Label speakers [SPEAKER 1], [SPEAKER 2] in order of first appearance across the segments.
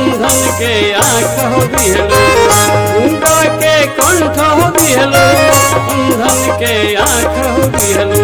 [SPEAKER 1] अंधन के आँख हो दिहलो गूंगा के कंठ हो दिहलो अंधन के आँख हो दिहलो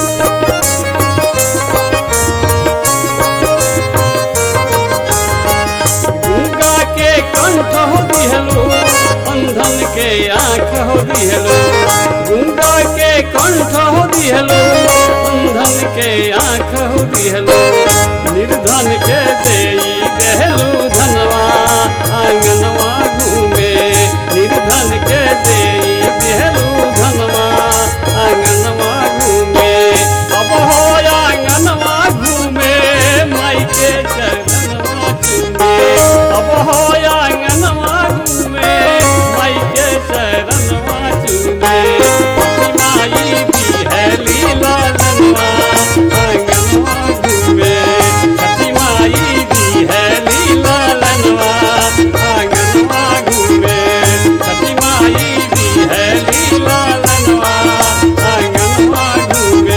[SPEAKER 1] गूंगा के कंठ हो दिहलो अंधन के आँख हो दिहलो गूंगा के कंठ हो दिहलो अंधन के आँख हो दिहलो निर्धन के देई देहलू धनवा आंगनवा घूमे निर्धन के देई देहलू धनवा आंगनवा घूमे अब हो आंगनवा घूमे माई के चरणवा चूमे अब हो आंगनवा घूमे माई के चरणवा चूमे माई भी है लीला लनवा आंगनवा घूमे छठी माई भी है लीला लनवा आंगनवा घूमे छठी माई भी है लीला लनवा आंगनवा घूमे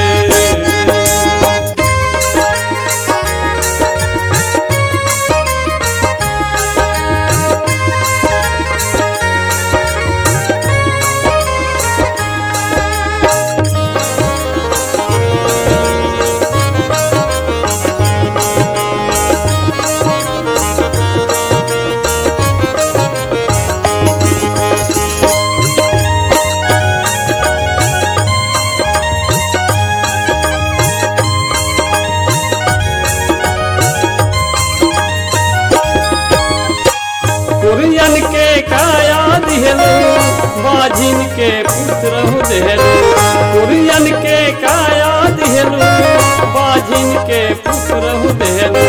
[SPEAKER 1] कुरियन के काया दिहलो बाजिन के पुत्र हो देहलो कुरियन के काया दिहलो बाजिन के पुत्र हो देहलो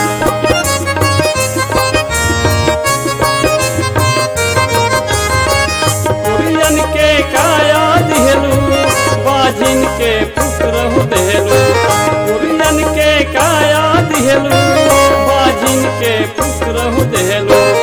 [SPEAKER 1] कुरियन के काया दिहलो बाजिन के पुत्र हो देहलो कुरियन के काया दिहलो बाजिन के पुत्र हो देहलो